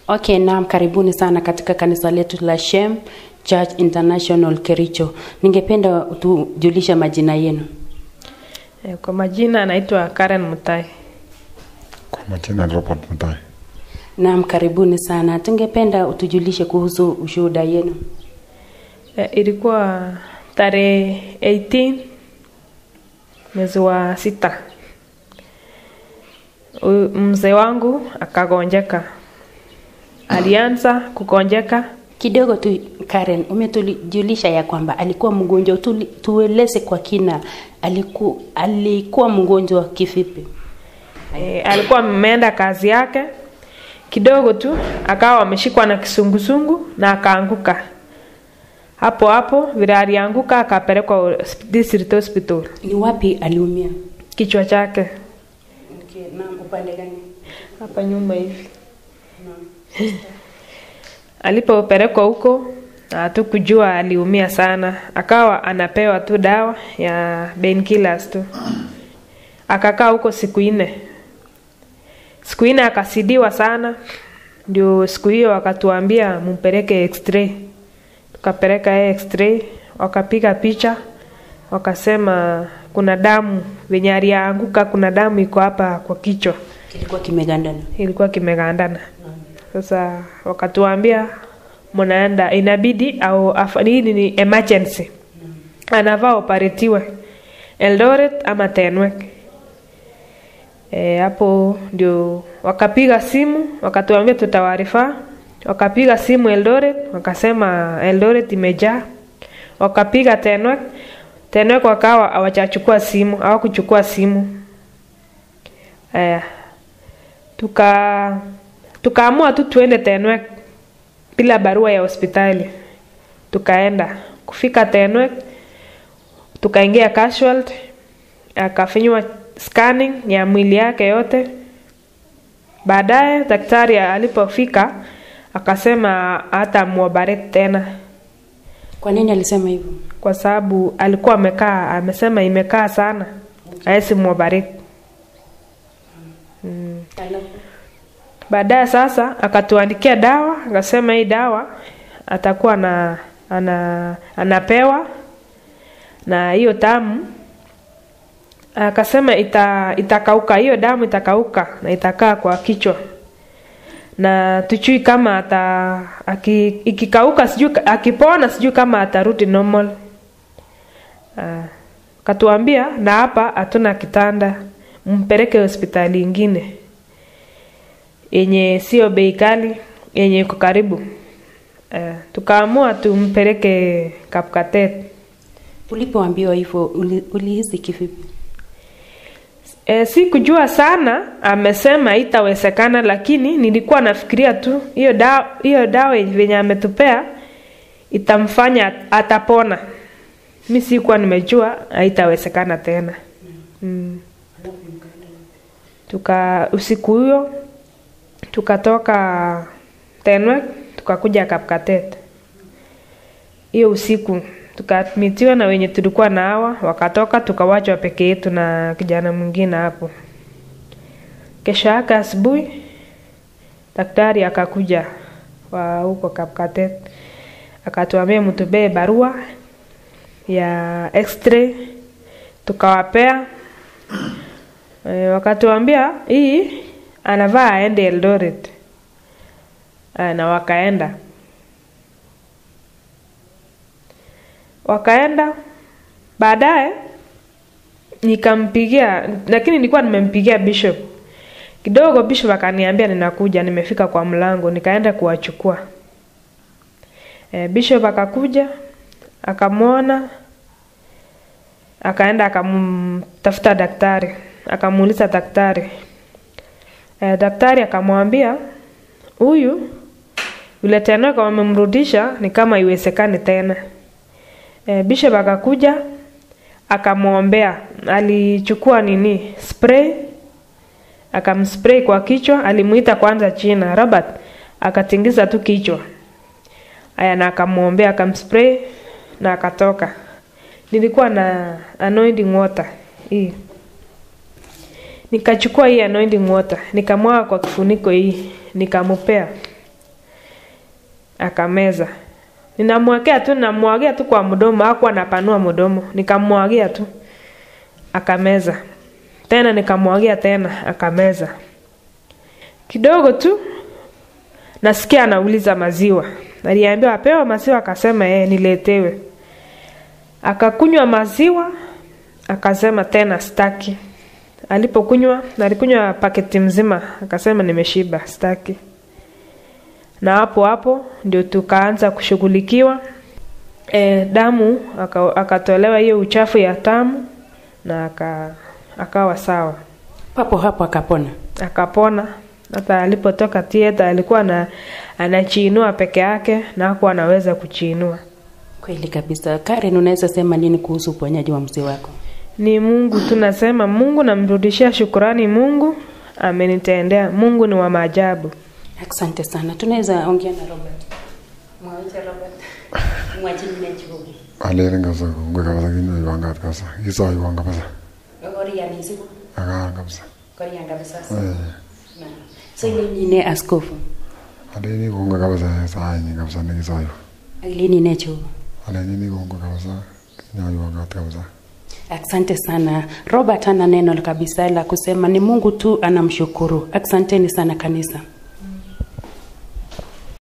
Okay, naam, karibuni sana katika kanisa letu la Shem Church International Kericho. Ningependa utujulisha majina yenu. Eh, Kwa majina anaitwa Karen Mutai. Kwa majina ni Robert Mutai. Naam, karibuni sana. Tungependa utujulishe kuhusu ushuhuda yenu. Eh, Ilikuwa tarehe 18 mwezi wa sita. Huyu Mzee wangu akagonjeka, alianza kugonjeka Kidogo tu Karen, umetujulisha ya kwamba alikuwa mgonjwa. Tuli- Tueleze kwa kina, aliku, alikuwa mgonjwa kivipi? e, alikuwa ameenda kazi yake kidogo tu akawa ameshikwa na kisungusungu na akaanguka hapo hapo vile alianguka akapelekwa hosp- district hospital Ni wapi aliumia? kichwa chake Okay, naam, upande gani? hapa nyuma hivi alipopelekwa huko hatukujua aliumia sana akawa anapewa tu dawa ya painkillers tu akakaa huko siku nne siku nne akasidiwa sana ndio siku hiyo wakatuambia mumpeleke x-ray tukapeleka yeye x-ray wakapiga picha wakasema kuna damu venye alianguka kuna damu iko hapa kwa kichwa Kilikuwa kimegandana. ilikuwa kimegandana sasa wakatuambia mnaenda inabidi au afa- hii ni emergency anavaa operetiwe eldoret ama tenwek e, hapo ndio wakapiga simu wakatuambia tutawarifaa wakapiga simu eldoret wakasema eldoret imejaa wakapiga tenwek tenwek wakawa hawachachukua simu hawakuchukua simu aya tuka tukaamua tu tuende Tenwek bila barua ya hospitali. Tukaenda kufika Tenwek, tukaingia casualty, akafanywa scanning ya mwili yake yote. Baadaye daktari alipofika akasema hata muoperate tena Kwa nini alisema hivyo? kwa sababu alikuwa amekaa, amesema imekaa sana, hawezi muoperate. Baadaye sasa akatuandikia dawa, akasema hii dawa atakuwa na ana, anapewa na hiyo damu akasema ita, itakauka hiyo damu itakauka na itakaa kwa kichwa na tujui kama ata aki, ikikauka sijui akipona sijui kama atarudi normal uh, katuambia na hapa hatuna kitanda mpeleke hospitali ingine yenye sio bei kali yenye iko karibu uh, tukaamua tumpeleke Kapkatet. Ulipoambiwa hivyo uli- ulihisi kivipi? E, si kujua sana, amesema itawezekana, lakini nilikuwa nafikiria tu hiyo dawa hiyo dawa venye ametupea itamfanya atapona. Mi sikuwa nimejua haitawezekana tena mm. Tuka usiku huyo tukatoka Tenwek tukakuja Kapkatet hiyo usiku tukaadmitiwa na wenye tulikuwa na hawa wakatoka tukawachwa peke yetu na kijana mwingine hapo kesho yake asubuhi daktari akakuja wa huko Kapkatet akatuambia mtubee barua ya x-ray tukawapea e, wakatuambia hii anavaa aende Eldoret e, na wakaenda wakaenda baadaye nikampigia lakini nilikuwa nimempigia bishop kidogo bishop akaniambia ninakuja nimefika kwa mlango nikaenda kuwachukua e, bishop akakuja akamwona akaenda akamtafuta daktari akamuuliza daktari e, daktari akamwambia huyu yule tena kama amemrudisha ni kama iwezekani tena e, bishop akakuja akamwombea alichukua nini spray akamspray kwa kichwa alimuita kwanza china robert akatingiza tu kichwa aya na akamwombea akamspray na akatoka nilikuwa na anointing water hii nikachukua hii anointing water nikamwaga kwa kifuniko hii nikamupea akameza ninamwekea tu namwagia tu kwa mdomo hakuwa anapanua mdomo nikamwagia tu akameza tena nikamwagia tena akameza kidogo tu nasikia anauliza maziwa aliambiwa apewa maziwa akasema yeye niletewe akakunywa maziwa akasema tena staki alipokunywa alikunywa paketi mzima akasema nimeshiba staki na hapo hapo ndio tukaanza kushughulikiwa e, damu aka- akatolewa hiyo uchafu ya tamu na aka, akawa sawa papo hapo akapona akapona hata alipotoka tieta alikuwa na anachiinua peke yake na hakuwa anaweza kuchiinua kweli kabisa karen unaweza sema nini kuhusu uponyaji wa mzee wako ni mungu tunasema mungu namrudishia shukurani mungu amenitendea mungu ni wa maajabu asante sana tunaweza ongea na robert mwache robert mwachini chibugi Aleren kabisa kongoi kabisa kinyoiwon kat kabisa kisoiwon kabisa orianisiku akaan kabisa korian kabisa Eh, so ilenine askofu aleni kongoi kabisa saini kabisa nekisoiwon ilenine chibugi alenini kongoi kabisa kinyoiwon kat kabisa Asante sana. Robert ana neno kabisa la kusema, ni Mungu tu anamshukuru. Asanteni sana kanisa.